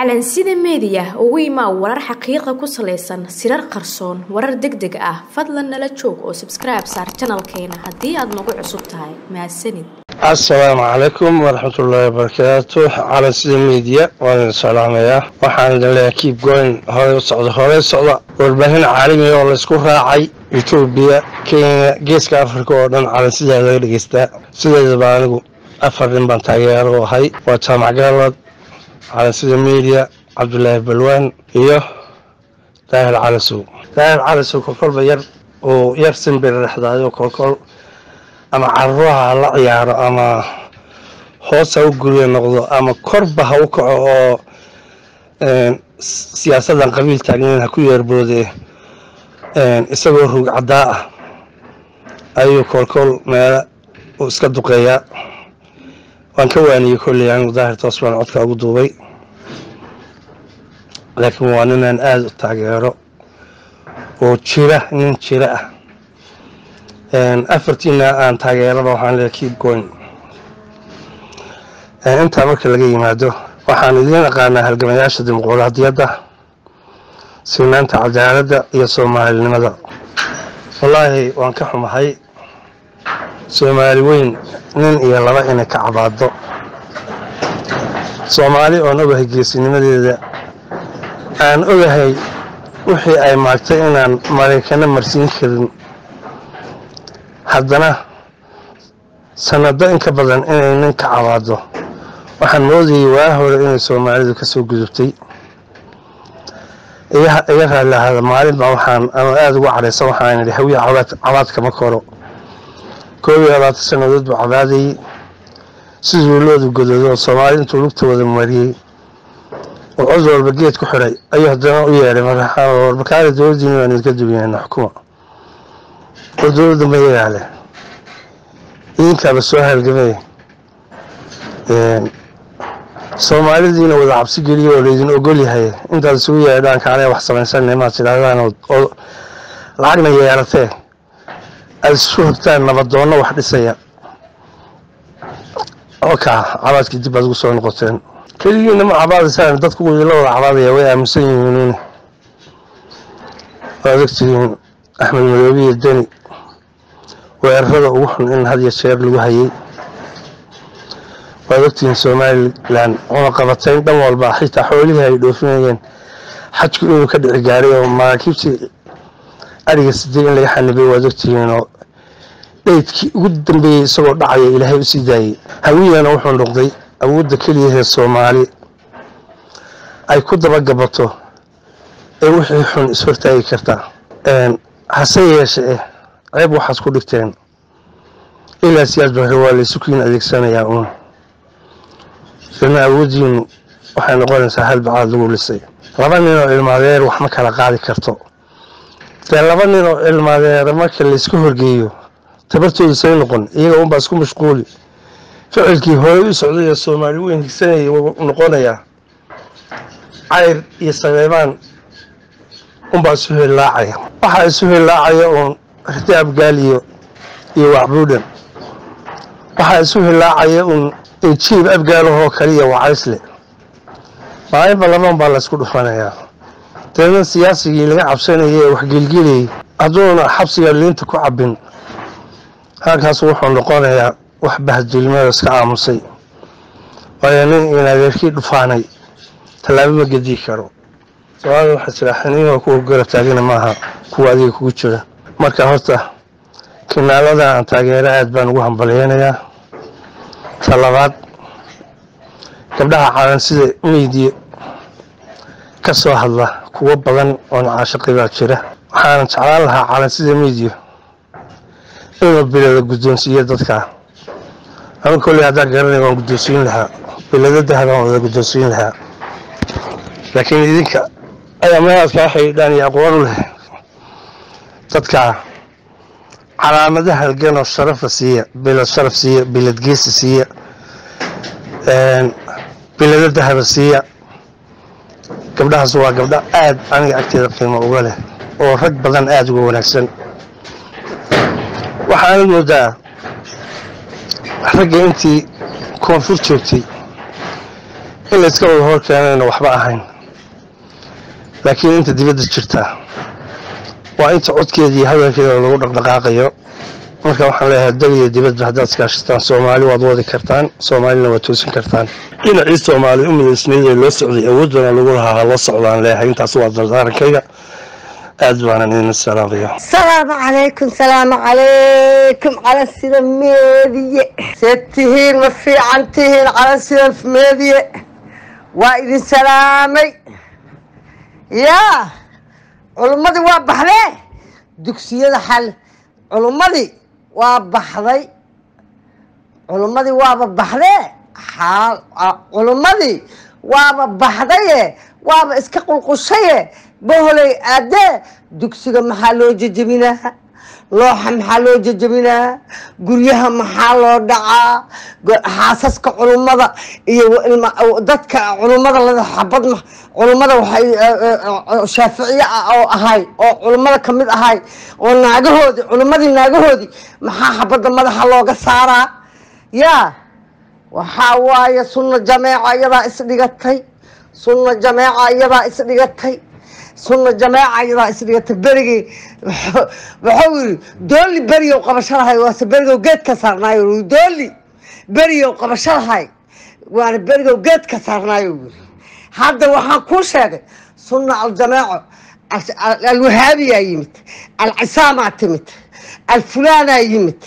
calansida meediya ugu imaa warar xaqiiqa ku salaysan sirar qarsoon warar deg deg ah fadlan nala joog oo sabskribe saar janalkeena haddii aad nagu cusub tahay mahadsanid assalaamu calaykum waraxmatullaahi wabarakaatu calansida meediya waan idin salaamayaa waxaan idin leeyahay kiib goyn horey u socda horey socda warbaahin caalamiga oo laysku raacay etoobiya kenya geeska afrika oo dhan calansidaa laga dhegeystaa sideedaba anigu afar nin baan taageero u ahay waa jaamac gaalad calansida media cabdulaahi balwaan iyo daahir calasow daahir calasow kolkolba yar uu yar simbir dhexdaayo kolkol ama caruuraha ha la ciyaaro ama hoos ha u guryo noqdo ama korba ha u kaco oo siyaasadan qabiil taagnayn ha ku yeerboode isagoo rug caddaa ah ayuu kolkol meelo uu iska duqeeyaa waan ka waaniyey kolley anigu daahir toos baan codka ugu duubay laakiin waa ninaan aada u taageero oo jira nin jira ah afartiina aan taageeraba waxaan leeyahay keep going intaa marka laga yimaado waxaan idiin aqaanaa halgamayaasha dimuquraadiyadda sinaanta cadaaladda iyo soomaalinimada wallaahi waan ka xumahay soomaali weyn nin iyo laba inay ka cabaado soomaali oon ogahay geesinimadeeda aan ogahay wixii ay maagtay inaan maraykano marsiin karin haddana sanado in ka badan inay nin ka cabaado waxaan moodayay waa hore inay soomaalidu ka soo gudubtay iga raalli ahaada maalin baa waxaan anoo aada ugu cadhaysan waxaan idhi hawiya cabaadkama koro koob iyo labaatan sannadood buu cabaadayey siduu loodu godoodo soomaali intuu lugta wada mariyey oo cod walba geed ku xiray ayuu haddana u yeedhay markaale dowladdiina waan idinka duwinayna xukuma war dowladda ma yagaale idinkaaba soo halgamay soomaalidiina wada cabsi geliya oo laydin ogol yahay intaad isugu yeedhaan kaanee wax samaysanay maad tidhaahdaan oo lacagna yeelatee aada isu hogtaan nabadoonno wax dhisaya oo kaa cabaadkii dib aad ugu soo noqoteen keligiina ma cabaadaysaan dadku la wada cabaadaya way aaminsan yihiin waad ogtihiin axmed madoobe iyo deni weerarada ugu xun in had iyo jeer lagu hayay waad ogtihiin somalilan cunaqabatayn dhan walba xitaa xoolihii ay dhoofinayeen xajku inuu ka dhici gaaray oo maraakiibtii ariga sidee in laga xanibay waad ogtihiinoo dheydkii ugu dambeeyey isagoo dhacaya ilaahay u sii daayey hawiyana wuxuu noqday awoodda keliyahee soomaali ay ku dabagabato ee wixii xun ishortaagi kartaa hase yeeshee ceeb waxaad ku dhigteen ilaa siyaas bahre waa laysu kiin adeegsanayaa uun sina awooddiinu waxay noqonaysaa hal bacaad lagu lisay laba nin oo ilmaadeer wax ma kala qaadi karto dee laba nin oo ilmaadeera marka laysku horgeeyo tabartooda say noqon iyaga unbaa isku mashquuli ficilkii horey u socday ee soomaali weyn higsanayay wuu noqonayaa cayr iyo sabeebaan unbaa isu hillaacaya waxaa isu hillaacaya uun riti abgaaliyo iyo wacbuudhan waxaa isu hillaacaya uun injiib abgaalahoo kaliya wacaysle maalinba laban baa laysku dhufanayaa deedna siyaasigii laga cabsanayay ee waxgelgelayay hadduuna xabsiga liinta ku cabbin halkaas wuxuu noqonayaa wax bahadilmada iska aamusay waayo nin in adeerkii dhufaanay tallaabo ma gediyi karo soomaalida waxaa jira xiniinoo kuwa garab taagana maaha kuwa adiga kugu jira marka horta kinaalada aan taageero aad baan ugu hambalyeynayaa ta labaad gabdhaha calansida meydiya ka soo hadla kuwo badan oo nacaashaqi baa jira waxaana jeclaan lahaa calansida meydiya inuu bilada guddoonsiiyo dadka anu kolley haddaan garanay waan guddoonsiin lahaa bilado dahabaan wada guddoonsiin lahaa laakiin idinka ayaa meelaad kaa xidhiidhaan iyo aqoon u leh dadka calaamada halganoo sharafa siiya bilad sharaf siiya bilad geesi siiya bilado dahaba siiya gabdhahaas waa gabdho aad aniga agteeda qiimo uga leh oo rag badan aada uga wanaagsan waxaanad moodaa ragga intii koonfur joogtay in layska wada hor keenayna waxba ahayn laakiin inta dibadda jirta waa inta codkeeda iyo hadalkeeda lagu dhaqdhaqaaqayo marka waxaan leeyahay dal iyo dibadba haddaad iskaashataan soomaali waad wadi kartaan soomaalina waad toosin kartaan dhinacii soomaali u midaysnayd ee loo socday awoodana lagu lahaa ha loo socdaan leeyahay intaas waa dardaarankayga aad baanan idin salaamaya salaamu calaykum salaamu calaykum cala sida meediye seed tihiin ma fiican tihiin cala sida meediye waa idin salaamay yaa culummadii waa baxdee dugsiyada xal culummadii waa baxday culummadii waaba baxdee xaal culummadii waaba baxdaye waaba iska qulqushaye boholey aadee dugsiga maxaa loo jejebinaa looxa maxaa loo jejebinaa guryaha maxaa loo dhacaa xaasaska culummada iyo dadka culummada lada xabad culummada waxay shaaficiye oo ahay oo culummada kamid ahay oo naagahoodii culummadii naagahoodii maxaa xabadda madaxa looga saaraa yaa waxaa waaye sunna jameeca iyadaa isdhigatay sunna jameeca iyadaa isdhigatay sunna jameeca iyadaa isdhigatay berigii wuxuu yiri dooli beriyow qabasho lahay waase berigow geed ka saarnaayo dooli beriyow qabasho lahay waana berigow geed ka saarnaayo yiri hadda waxaan kuu sheegay sunna aljameeco alwahaabiyaa yimid alcisaamaa timid alfulaanaa yimid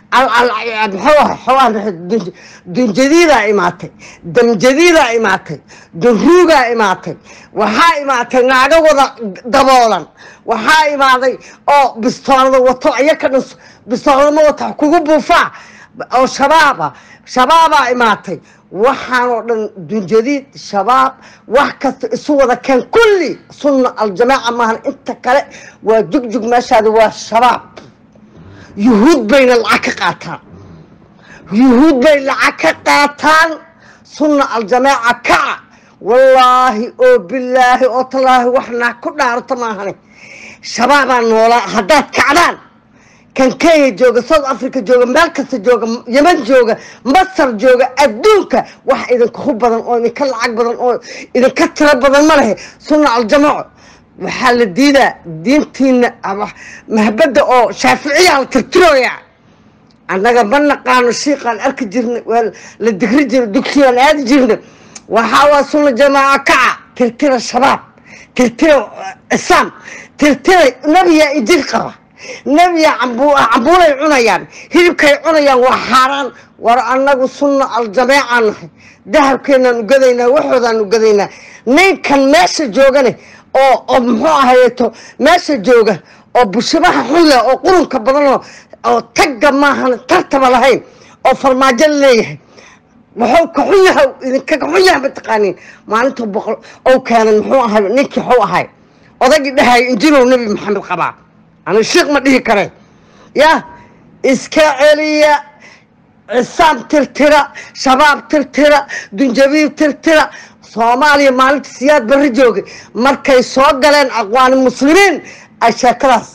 dunjadiidaa imaatay damjadiidaa imaatay dunruugaa imaatay waxaa imaatay naago wada daboolan waxaa imaaday oo bistoolada wato iyaka dhan bistooladama wata kugu buufaa oo shabaaba shabaabaa imaatay waxaan oo dhan dunjadiid shabaab wax kasta isu wada keen kulli sunna aljamaaca maahan inta kale waa jugjug meeshaada waa shabaab yuhuud bayna lacag ka qaataan yuhuud bay lacag ka qaataan sunna aljamaaca kaca wallaahi oo bilaahi oo tallaahi wax naag ku dhaarto maahane shabaabaa noolaa haddaad kacdaan kan kenya jooga south africa jooga meel kasta jooga yeman jooga masar jooga adduunka wax idinka hu badan oo idinka lacag badan oo idinka tiro badan ma lehe sunna aljamaaco waxaa la diidaa diintiina mahbadda oo shaaficiyaa la tirtirooyaa annaga ma naqaano shiiqaan arki jirnay waa la digri jirnay dugsigaan aadi jirnay waxaa waa sunna jamaaca kaca tirtira shabaab tirtira islaam tirtira nebiyaa injil qaba nebiyaa cambuulay cunayaan hilibkay cunayaan waa xaaraan war annagu sunna aljamaaca nahay dahabkeenaan ugadaynaa waxoodaan ugadaynaa ninkan meesha joogane oo oo muxuu ahayeeto meesha jooga oo bushibaha xun leh oo qurunka badanoo oo tagga maahan tartaba lahayn oo farmaajo leeyahay wuxuu ka xun yahay idinka ka xun yahay mataqaaniin maalintuu boqol ou keenay muxuu ahay ninkii xuu ahay odagii dhahay injilow nebi maxamed qabaa ani shiikh ma dhihi kareen yah iska celiya cisaam tirtira shabaab tirtira dunjabiib tirtira soomaaliya maalinta siyaad barri joogay markay soo galeen aqwaani muslimiin ay sheekadaas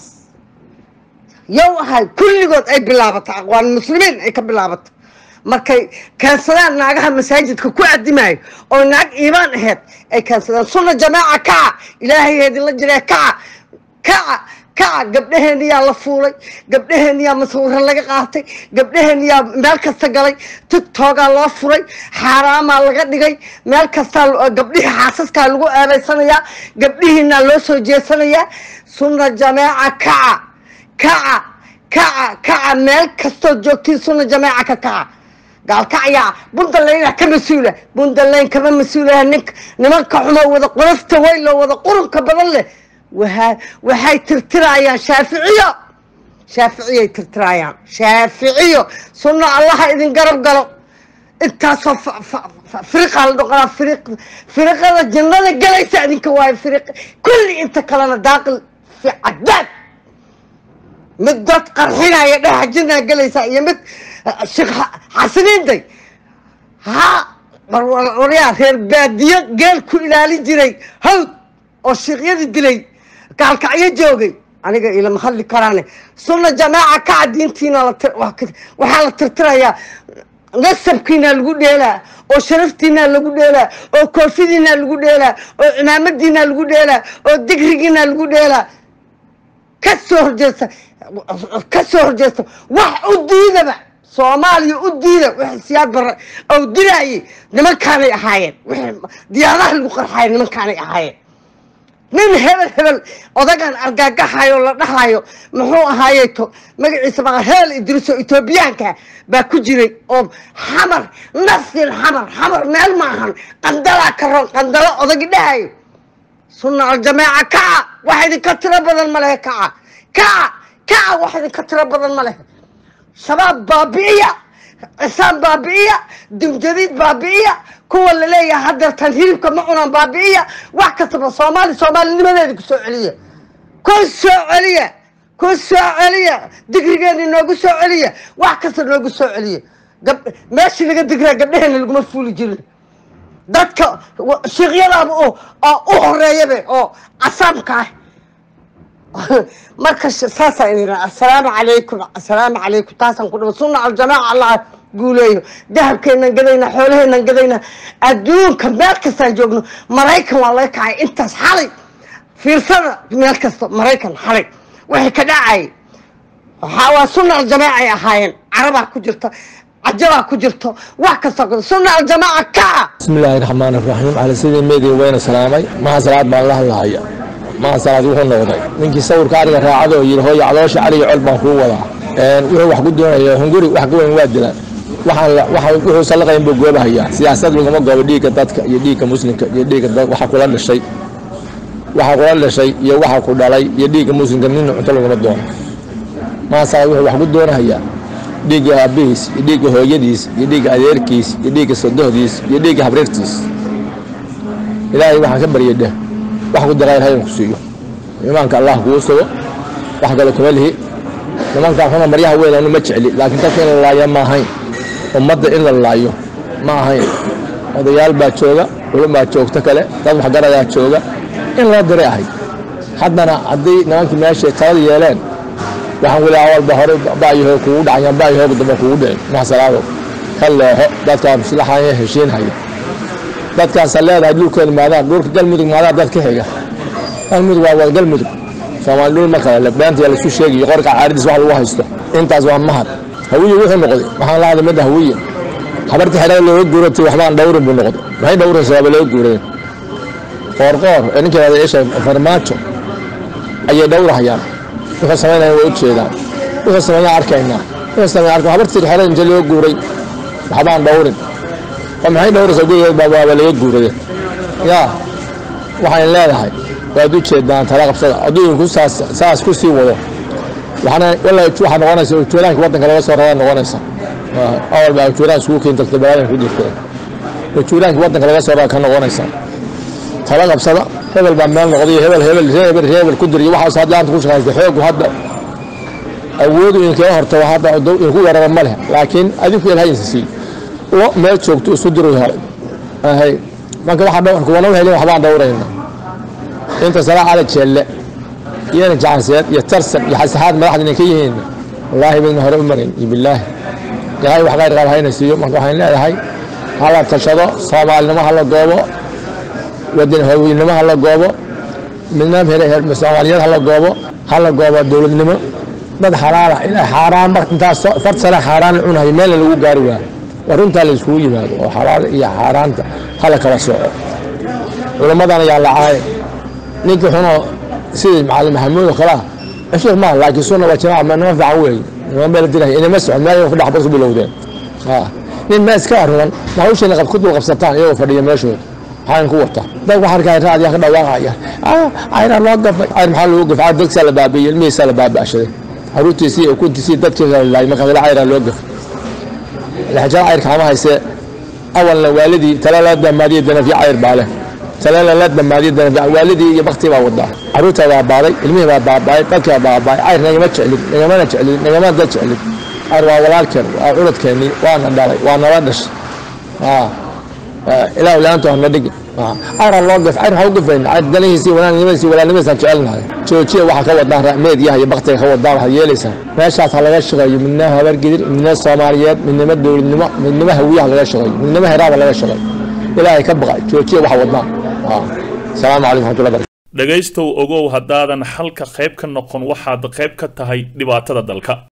yow ahay kulligood ay bilaabatay aqwaani muslimiin ay ka bilaabatay markay keensadaan naagaha masaajidka ku adimayo oo naag iimaan aheyd ay keensadaan sunna jamaaca kaca ilaahay idinla jiree kaca kaca kaca gabdhaheeniyaa la fuulay gabdhaheeniyaa masawiro laga qaatay gabdhaheeniyaa meel kasta galay tigtogaa loo furay xaaraamaa laga dhigay meel kastaa gabdhihii xaasaskaa lagu eedaysanayaa gabdhihiinaa loo soo jeesanayaa sunna jamaaca kaca kaca kaca kaca meel kastoo joogtiin sunna jamaaca ka kaca gaalkacyaa buntalaynaa ka mas-uula buntalayn kama mas-uulaha nink nimanka xumo wada qurafta weyn oo wada qurunka badan leh waaa waxay tirtirayaan shaaficiyo shaaficiyay tirtirayaan shaaficiyo sunno allaha idin garab galo intaasoo firiqaa la dhoqolaa firiq firiqada jannada galaysa idinka waayo firiq kulli inta kalena daaqil fi cadaab mid dad qarxinaya dhexa jinnaa galaysa iyo mid sheekh xasiniinday ha waryaa reer baadiyo geel ku ilaalin jiray hawd oo shiikyadii dilay gaalkacyo joogay aniga ilama hadli karaane sunna jamaaca kaca diintiina waxaa la tirtirayaa nasabkiinaa lagu dheelaa oo sharaftiinaa lagu dheelaa oo koofidiinaa lagu dheelaa oo cimaamadiinaa lagu dheelaa oo digrigiinaa lagu dheelaa ka soo horjeesta ka soo horjeesta wax u diidaba soomaaliya u diida wixii siyaad barre oo dilaayay nimankaanay ahaayeen wixii diyaadaha lagu qarxaaya nimankaanay ahaayeen nin hebel hebel odagan argagaxayo la dhahayo muxuu ahaayeto magaciisa maa heel idriso etoobiyaanka baa ku jiray oo xamar nasir xamar xamar meel maahan qandalaa ka roon qandalo odagi dhahayo sunna aljamaaca kaca wax idinka tiro badan ma lehe kaca kaca kaca wax idinka tiro badan ma lehe shabaab baabi'iya cisaan baabi'iya dumjadiid baabi'iya kuwa laleeyahay hadeertan hilibka ma cunaan baabi'iya wax kastaba soomaali soomaalinimadeeda ku soo celiya ku soo celiya ku soo celiya digrigeena noogu soo celiya wax kasta noogu soo celiya gab meeshii laga digraa gabdheheena laguma fuuli jirin dadka shiikyadaaba oo u horeeyabe oo casaamka ah marka saasaan idin assalaamu calaykum assalaamu calaykum taasaan ku dhama sunna aljamaaca allah guuleeyo dahabkeenan gadayna xoolaheenan gadayna adduunka meel kastaan joogno maraykan waa laga kacay intaas xalay fiirsada meel kasta maraykan xalay waxay ka dhacay waxaa waa sunna aljamaaca ay ahaayeen carabaa ku jirta cajabaa ku jirto wax kasta sunna aljamaaca kaca bismillaahi raxmaan iraxiim cali sidii meediga weyna salaamay maha salaad baan la hadlahaya maha salaad wuxuu noqday ninkii sawirka ariga raacada oo yidhi hooya caloosha caliga col baan kuu wadaa wuxuu wax ku doonaya hunguri wax ka weyn waa dilaan wuxuu sallaqayn buu goobahayaa siyaasad laguma goobo dhiigga dadka iyo dhiigga muslimka iyo dhiigga waxa kula dhashay waxa kula dhashay iyo waxa ku dhalay iyo dhiigga muslimka nina cunto laguma doono maha salaad wuxuu wax ku doonahayaa dhiigga aabbihiis iyo dhiigga hooyadiis iyo dhiigga adeerkiis iyo dhiigga sodohdiis iyo dhiigga habriirtiis ilaahay waxaan ka baryay dheh wax ku daqayr hayan ku siiyo imaanka allah kuu sugo wax kale kuma lihi nimankaa xuna maryaha weyn anu ma jecli laakiin dadka in la laaya ma ahayn ummadda in la laayo ma ahayn odayaal baa jooga culum baa joogto kale dad waxgarayaa jooga in loo diray ahay haddana haddii nimankii meeshay talada yeeleen waxaan weli awalba hore baayaho kugu dhacayaan baayahooga dambe kugu dhicin maxsalaado ka leexo dadkaa maslaxaya heshiinhaya dadkaasa leedahay dhulkeeda maadaan dhulka galmudug maadaan dad ka xiga galmudug waa wada galmudug soomaali dhul ma kale beenta yaa laisu sheegayo qorka caaridiis wax lagu haysto intaas waa mahad hawiye wuxuu noqday waxaan la hadlay midda hawiye habarta xidhada looga guuratay waxbaan dhawrin buu noqday maxay dhawrin sababa looga guureen qoorqoor ee ninka yidhahda isha farmaajo ayay dhawrahayaan wuxuu samaynaya waa u jeedaan wuxuu sameeyaa arkaynaa wuxuu sameeyaa arkaa habartii xidhada inta loo guuray waxbaan dhawrin oo maxay dhawraysaa gurigeed baa waaba laga guurade yaa waxayn leedahay waad u jeedaan tala qabsada adduunku saas saas ku sii wado waxaana walla waxaa noqonaysa ujuuraanka waddanka laga soo rabaa noqonaysa awal baa ujuuraan isugu keenta balaadan ku jirta ujuuraanka waddanka laga soo rabaa ka noqonaysa tala qabsada hebel baa meel noqday hebel hebel hebel hebel ku diriyo waxaas hadda aanta ku shaqaysta xoogu hadda awoodu inkaga horta hadda inku yaraba ma leh laakiin adinku ilahayinsa sii lo meel joogto isu diru hay marka waxaa dhawrka wana helin waxbaan dhawrayna inta salaa cala jeelle iyana jacanseed iyo tarsan iyo xasaxaad madaxda inay ka yihiin wallaahi midna hore u marayn iyo bilaahi ilaahay wax qayr qaab hayna siiyo marka waxaan leedahay hala tashado soomaalinimo hala goobo wadan haweynimo hala goobo midnam soomaaliyad hala goobo hala goobo dowladnimo dad xalaala ilaa xaaraan mar intaas far sane xaaraan la cunayo meelna lagu gaari waayo waa runtaa la iskugu yimaado oo xalaal iyo xaaraanta hala kala soco culammadana yaa lacaaye ninkii xunoo sidii macalin maxamuud oo kale ah sheekh maaha laakiin sunna waa jamaaca ma nima fiican weeye nima meel diray inama socon meel ku dhaxbar ku bilowdeen nin ma iska aruran ma hawsheena qab ku dul qabsataan iyagoo fadhiya meeshooda maxaa ku wata dad waxaa arkaya raadiyaa ka dhawaaqaya ayra loo gafay ayr maxaa loogu gafay dagsaa la baabiiyey ilmihiisaa la baaba'shaday caruurtiisii iyo kuntiisii dadkiisa la laayay markaas la ayraa loo gafay laxjaa cayrka ama haysee awalna waalidii tale la damaadiyey danafyo cayr baa leh talena la damaadiyo danafyo waalidii iyo baktii baa wadaa caruurtaa baa baaday ilmihii baa baaba'ay dadkii baa baaba'ay cayr nagama jeclin nagamana jeclin nagamana dad jeclin cayr waa walaalkeen waa curadkeennii waana dhalay waa nala dhashay ilaahu laanta hana dhigin ayra loo gaf ayr ha u gafayn ayr danihiisi wanaanimadiisi walaalnimadiisaan jecelnahay joojiya waxaa ka wadaan meediyaha iyo baktiga ka wadaan waxaad yeelaysaa meeshaas ha laga shaqeeyo midnimo habargidir midnimo soomaaliyeed midnimo dowladnimo midnimo hawiyaha laga shaqeeyo midnimo heraaba laga shaqeeyo ilaahay ka baqa joojiya waxa wadaan asalaamu calaykum raxmatullahi barakatu dhegaystow ogow haddaadan xalka qayb ka noqon waxaad qayb ka tahay dhibaatada dalka